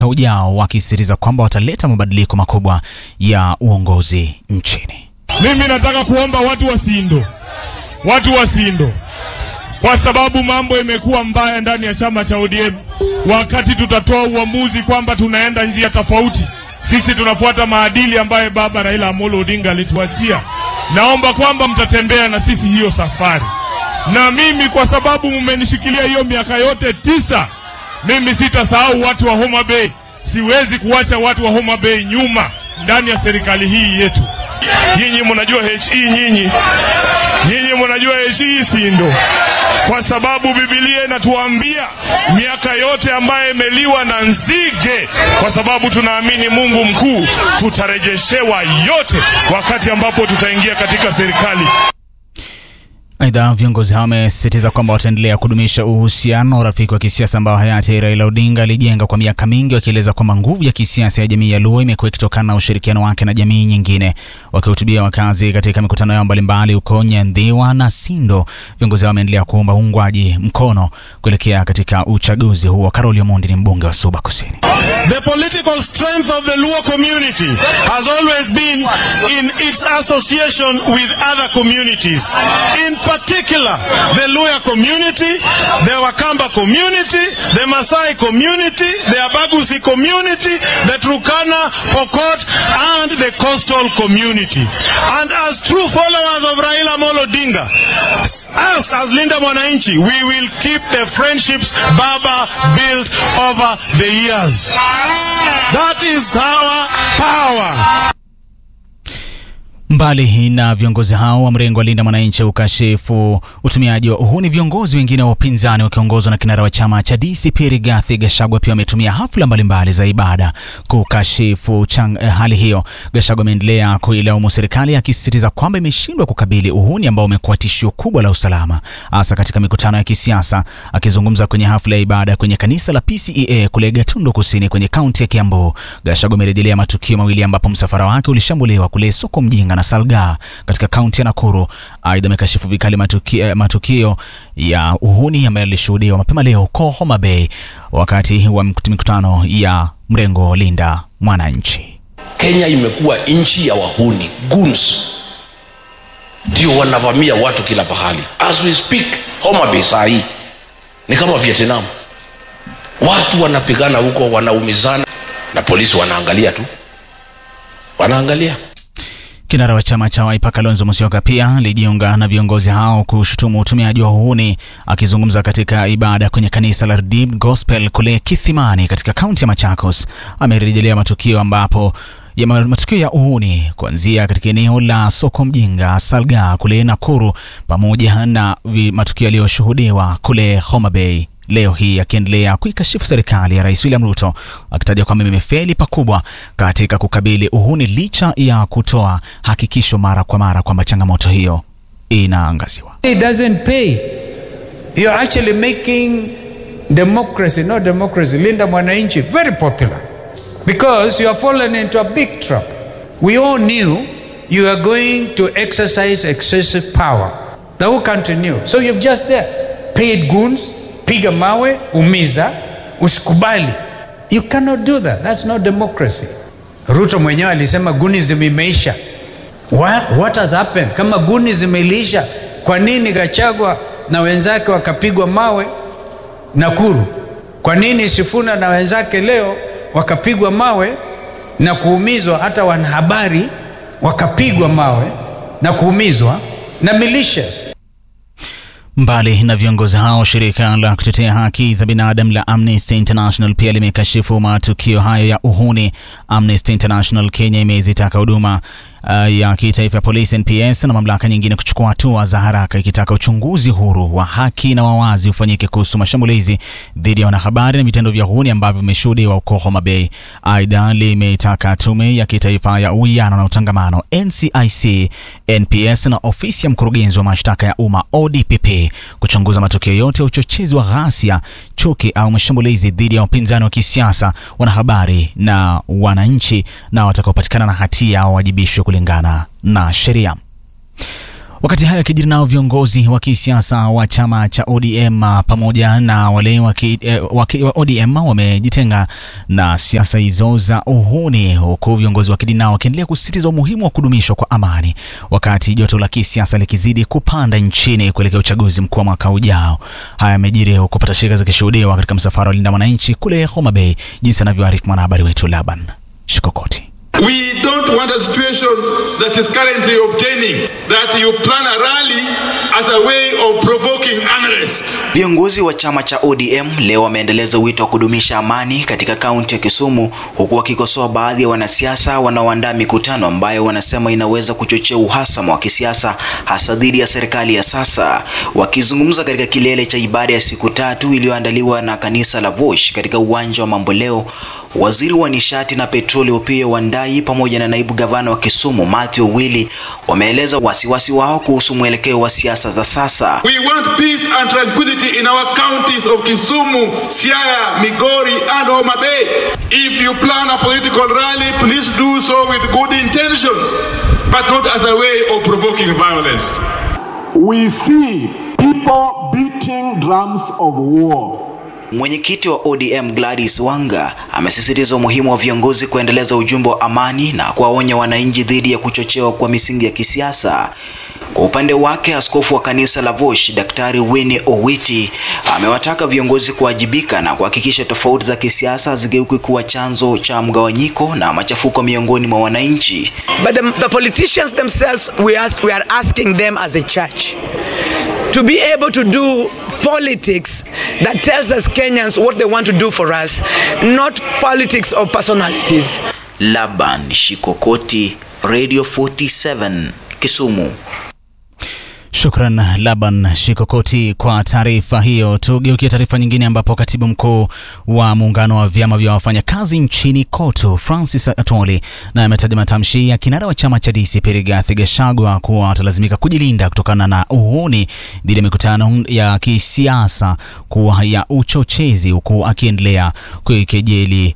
ujao wakisisitiza kwamba wataleta mabadiliko makubwa ya uongozi nchini. Mimi nataka kuomba watu wa Sindo, watu wa Sindo, kwa sababu mambo imekuwa mbaya ndani ya chama cha ODM. Wakati tutatoa uamuzi kwamba tunaenda njia tofauti, sisi tunafuata maadili ambayo baba Raila Amolo Odinga alituachia. Naomba kwamba mtatembea na sisi hiyo safari, na mimi kwa sababu mmenishikilia hiyo miaka yote tisa, mimi sitasahau watu wa Homa Bay. Siwezi kuwacha watu wa Homa Bay nyuma ndani ya serikali hii yetu. Nyinyi mnajua HE, nyinyi nyinyi mnajua HE Sindo, kwa sababu Biblia inatuambia miaka yote ambayo imeliwa na nzige, kwa sababu tunaamini Mungu mkuu, tutarejeshewa yote wakati ambapo tutaingia katika serikali. Aidha, viongozi hao wamesisitiza kwamba wataendelea kudumisha uhusiano rafiki wa kisiasa ambao hayati Raila Odinga alijenga kwa miaka mingi, wakieleza kwamba nguvu ya kisiasa ya jamii ya Luo imekuwa ikitokana na ushirikiano wake na jamii nyingine. Wakihutubia wakazi katika mikutano yao mbalimbali huko Nyandhiwa na Sindo, viongozi hao wameendelea kuomba uungwaji mkono kuelekea katika uchaguzi huo. Karoli Omondi ni mbunge wa Suba Kusini. The political strength of the Luo community has always been in its association with other communities. In particular, the Luya community, the Wakamba community, the Masai community, the Abagusi community, the Turkana, Pokot, and the coastal community. And as true followers of Raila Molo Odinga, us as Linda Mwananchi, we will keep the friendships Baba built over the years. That is our power. Mbali na viongozi hao wa mrengo wa Linda Mwananchi ukashifu utumiaji wa uhuni, viongozi wengine wa upinzani wakiongozwa na kinara wa chama cha DCP Rigathi Gachagua pia wametumia hafla mbalimbali za ibada kukashifu chang, eh, hali hiyo. Gachagua ameendelea kuilaumu serikali akisisitiza kwamba imeshindwa kukabili uhuni ambao umekuwa tishio kubwa la usalama, hasa katika mikutano ya kisiasa. Akizungumza kwenye hafla ya ibada kwenye kanisa la PCEA kule Gatundu Kusini kwenye kaunti ya Kiambu, Gachagua amerejelea matukio mawili ambapo msafara wake ulishambuliwa kule soko Mjinga na Salga katika kaunti ya Nakuru. Aidha, amekashifu vikali matukio, matukio ya uhuni ambayo yalishuhudiwa mapema leo huko Homa Bay wakati wa mikutano ya mrengo Linda Mwananchi. Kenya imekuwa nchi ya wahuni goons, ndio wanavamia watu kila pahali. As we speak, Homa Bay saa hii ni kama Vietnam, watu wanapigana huko, wanaumizana na polisi wanaangalia tu, wanaangalia Kinara wa chama cha Wiper Kalonzo Musyoka pia alijiunga na viongozi hao kushutumu utumiaji wa uhuni. Akizungumza katika ibada kwenye kanisa la Redeemed Gospel kule Kithimani katika kaunti ya Machakos, amerejelea matukio ambapo ya matukio ya uhuni kuanzia katika eneo la soko Mjinga, Salga kule Nakuru, pamoja na matukio yaliyoshuhudiwa kule Homa Bay leo hii akiendelea kuikashifu serikali ya Rais William Ruto akitaja kwamba imefeli pakubwa katika kukabili uhuni licha ya kutoa hakikisho mara kwa mara kwamba changamoto hiyo inaangaziwa. It doesn't pay. You're actually making democracy, not democracy, Linda Mwananchi very popular because you have fallen into a big trap. We all knew you are going to exercise excessive power. The whole country knew. So you've just there paid goons piga mawe, umiza, usikubali. You cannot do that. That's not democracy. Ruto mwenyewe alisema gunism imeisha. What, what has happened? Kama gunism iliisha, kwa nini Gachagua na wenzake wakapigwa mawe Nakuru? Kwa nini Sifuna na wenzake leo wakapigwa mawe na kuumizwa? Hata wanahabari wakapigwa mawe na kuumizwa na militias. Mbali na viongozi hao, shirika la kutetea haki za binadamu la Amnesty International pia limekashifu matukio hayo ya uhuni. Amnesty International Kenya imezitaka huduma uh, ya kitaifa ya polisi NPS na mamlaka nyingine kuchukua hatua za haraka, ikitaka uchunguzi huru wa haki na wawazi ufanyike kuhusu mashambulizi dhidi ya wanahabari na vitendo vya uhuni ambavyo vimeshuhudiwa huko Homa Bay. Aidha, limetaka tume ya kitaifa ya uwiano na utangamano NCIC, NPS na ofisi ya mkurugenzi wa mashtaka ya umma ODPP kuchunguza matukio yote ya uchochezi wa ghasia, chuki au mashambulizi dhidi ya wapinzani wa kisiasa, wanahabari na wananchi, na watakaopatikana na hatia wawajibishwe kulingana na sheria. Wakati hayo yakijiri, nao viongozi wa kisiasa wa chama cha ODM pamoja na wale wa eh, wa ODM wamejitenga na siasa hizo za uhuni, huku viongozi wa kidini nao wakiendelea kusisitiza umuhimu wa kudumishwa kwa amani, wakati joto la kisiasa likizidi kupanda nchini kuelekea uchaguzi mkuu wa mwaka ujao. Haya yamejiri huku patashika zikishuhudiwa katika msafara wa Linda Mwananchi kule Homa Bay, jinsi anavyoarifu mwanahabari wetu Laban Shikokoti. We don't want a situation that is currently obtaining that you plan a rally as a way of provoking unrest. Viongozi wa chama cha ODM leo wameendeleza wito wa kudumisha amani katika kaunti ya Kisumu huku wakikosoa baadhi ya wanasiasa wanaoandaa mikutano ambayo wanasema inaweza kuchochea uhasama wa kisiasa hasa dhidi ya serikali ya sasa. Wakizungumza katika kilele cha ibada ya siku tatu iliyoandaliwa na kanisa la Vosh katika uwanja wa Mamboleo, waziri wa nishati na petroli Opiyo Wandayi pamoja na naibu gavana wa Kisumu Matthew Owili wameeleza wasiwasi wao kuhusu mwelekeo wa siasa za sasa. We want peace and tranquility in our counties of Kisumu, Siaya, Migori and Homa Bay. If you plan a political rally, please do so with good intentions, but not as a way of provoking violence. We see people beating drums of war. Mwenyekiti wa ODM Gladys Wanga amesisitiza umuhimu wa viongozi kuendeleza ujumbe wa amani na kuwaonya wananchi dhidi ya kuchochewa kwa misingi ya kisiasa. Kwa upande wake, askofu wa kanisa la Vosh Daktari Winnie Owiti amewataka viongozi kuwajibika na kuhakikisha tofauti za kisiasa hazigeuki kuwa chanzo cha mgawanyiko na machafuko miongoni mwa wananchi. But the, the politicians themselves, we, ask, we are asking them as a church to be able to do politics that tells us Kenyans what they want to do for us, not politics of personalities. Laban Shikokoti, Radio 47, Kisumu. Shukran Laban Shikokoti kwa taarifa hiyo. Tugeukie taarifa nyingine, ambapo katibu mkuu wa muungano wa vyama vya wafanyakazi nchini KOTU Francis Atwoli na ametaja matamshi ya kinara wa chama cha DCP Rigathi Gachagua kuwa atalazimika kujilinda kutokana na uhuni dhidi ya mikutano ya kisiasa kuwa ya uchochezi, huku akiendelea kuikejeli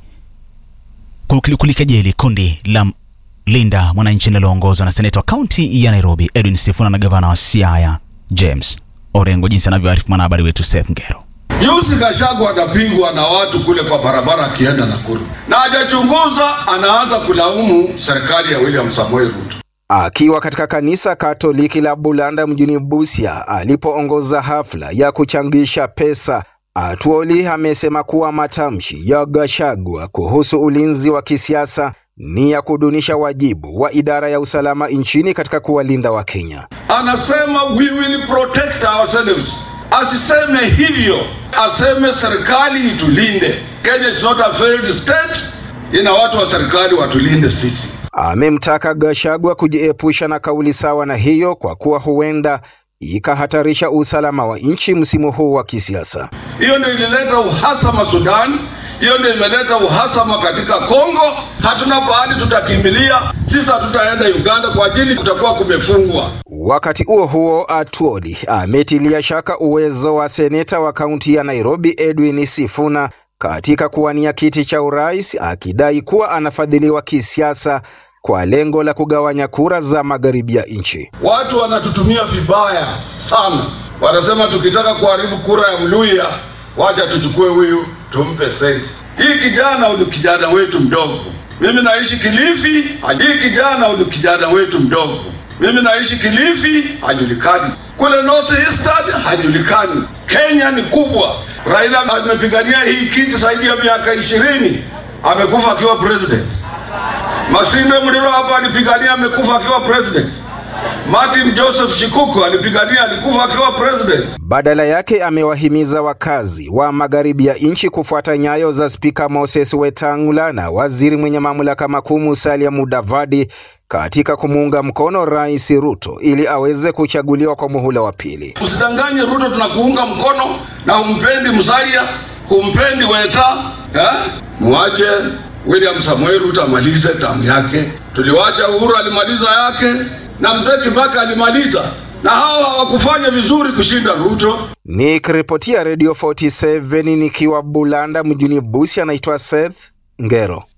kulikejeli kundi la Linda Mwananchi linaloongozwa na seneta wa kaunti ya Nairobi Edwin Sifuna na gavana wa Siaya James Orengo, jinsi anavyoarifu mwanahabari wetu Seth Ngero. Juzi Gachagua anapigwa na watu kule kwa barabara akienda Nakuru na hajachunguza, anaanza kulaumu serikali ya William Samoei Ruto. Akiwa katika kanisa Katoliki la Bulanda mjini Busia alipoongoza hafla ya kuchangisha pesa, Atwoli amesema kuwa matamshi ya Gachagua kuhusu ulinzi wa kisiasa ni ya kudunisha wajibu wa idara ya usalama nchini katika kuwalinda Wakenya. Anasema we will protect ourselves. Asiseme hivyo, aseme serikali itulinde. Kenya is not a failed state, ina watu wa serikali watulinde sisi. Amemtaka Gachagua kujiepusha na kauli sawa na hiyo kwa kuwa huenda ikahatarisha usalama wa nchi msimu huu wa kisiasa. Hiyo ndio ilileta uhasama Sudan, hiyo ndio imeleta uhasama katika Kongo. Hatuna pahali tutakimbilia, sisi hatutaenda Uganda kwa ajili kutakuwa kumefungwa. Wakati huo huo, Atwoli ametilia shaka uwezo wa seneta wa kaunti ya Nairobi Edwin Sifuna katika kuwania kiti cha urais, akidai kuwa anafadhiliwa kisiasa kwa lengo la kugawanya kura za magharibi ya nchi. Watu wanatutumia vibaya sana, wanasema tukitaka kuharibu kura ya Mluya, wacha tuchukue huyu tumpe senti. Hii kijana ni kijana wetu mdogo. Mimi naishi Kilifi, hii kijana ni kijana wetu mdogo. Mimi naishi Kilifi, hajulikani. Kule North Eastern hajulikani. Kenya ni kubwa. Raila amepigania hii kiti zaidi ya miaka ishirini, amekufa akiwa president. Masinde Muliro hapa alipigania, amekufa akiwa president. Martin Joseph Shikuku alipigania, alikufa akiwa president. Badala yake amewahimiza wakazi wa magharibi ya nchi kufuata nyayo za Spika Moses Wetangula na waziri mwenye mamlaka makuu Musalia Mudavadi katika kumuunga mkono Rais Ruto ili aweze kuchaguliwa kwa muhula wa pili. Usidanganye Ruto, tunakuunga mkono na humpendi Musalia, humpendi Weta eh? Mwache William Samoei Ruto amalize tamu yake. Tuliwacha Uhuru alimaliza yake na mzee Kibaki alimaliza, na hawa hawakufanya vizuri kushinda Ruto. Nikiripotia Radio 47 nikiwa Bulanda mjini Busia, anaitwa Seth Ngero.